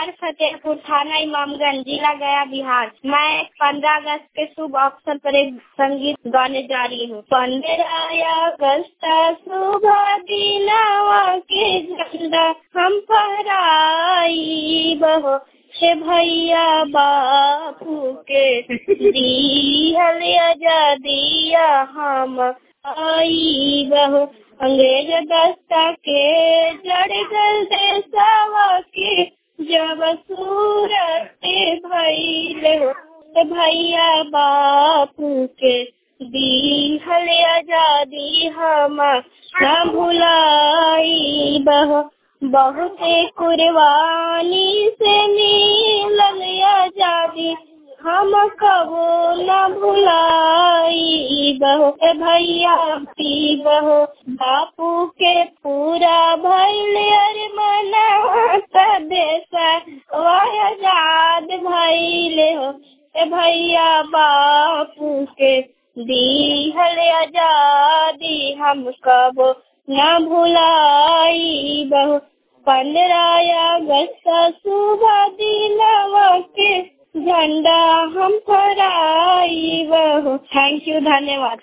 घर फतेहपुर थाना इमामगंज जिला गया बिहार मैं पंद्रह अगस्त के शुभ अवसर पर एक संगीत गाने जा रही हूँ पंद्रह अगस्त शुभ दिनवा के झंडा हम फहराई बहो से भैया बापू के दिहल आजादिया हम आई बहो अंग्रेज दस्ता के जड़ गल देशवा के जब सूरत भैले हो भैया बापू के दिहल आजादी हम न भुलाई बहो बहुत कुर्बानी से मिलल आजादी हम कबो न भुलाई बहो भैया पी बहो बापू के पूरा भैल अरे मना देश वह आजाद भैले हो भैया बापू के दिहल आजादी हम कबो न भुलाई बहु पंद्रह अगस्त सुबह दिनवा के झंडा हम फहराई बहु थैंक यू धन्यवाद